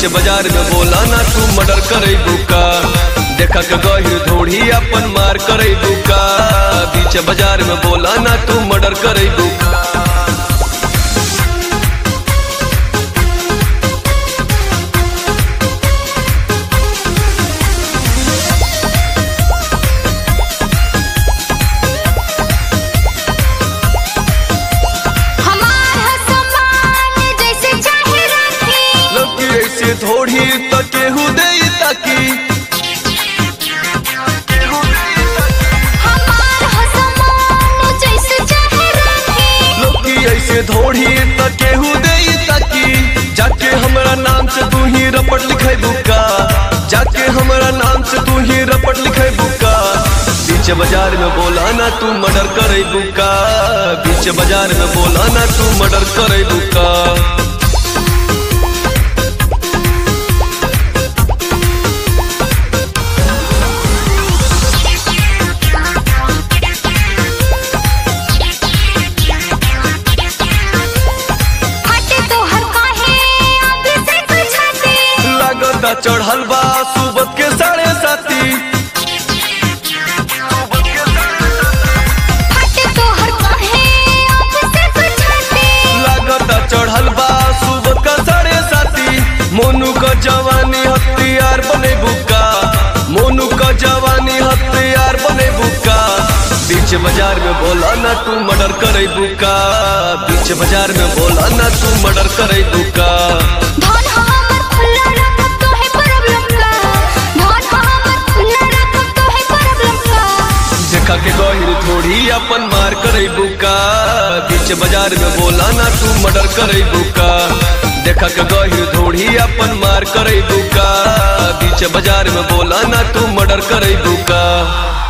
बीच बाजार में बोला ना तू मर्डर करे बुका देखा के गहिर धोड़ी अपन मार करे बुका बीच बाजार में बोला ना तू मर्डर करे बुका हमार हसमान जैसे चाहे रखी लड़की ऐसे थोड़ी तो केहू दे ताकी हमार हसमान जैसे चाहे रखी लड़की ऐसे थोड़ी तो केहू दे ताकी जाके हमरा नाम से तू ही रपट लिखे बुका जाके हमरा नाम से तू ही रपट लिखे बुका बीच बाजार में बोला ना तू मर्डर करे बुका बीच बाजार में बोला ना तू मर्डर करे बुका हटे तो हर काहे आगे से कुछाते लागता चढ़ल बा सुबत के साढ़े साथी हटे तो हर काहे आगे से कुछाते लागता चढ़ल बा सुबत का साढ़े साथी मोनू का जवानी हथियार बने बुका मोनू का जवानी हथियार बने बुका बीच बाजार में बोला ना तू मर्डर करे बुका बीच बाजार में बोला ना तू मर्डर करे बुका धन हमर खुला रखब तो है प्रॉब्लम का धन हमर खुला रखब तो है प्रॉब्लम का देखा के गहिर थोड़ी अपन मार करे बुका बीच बाजार में बोला ना तू मर्डर करे बुका देखा के गहिर थोड़ी अपन मार करे बुका बीच बाजार में बोला ना तू मर्डर करे बुका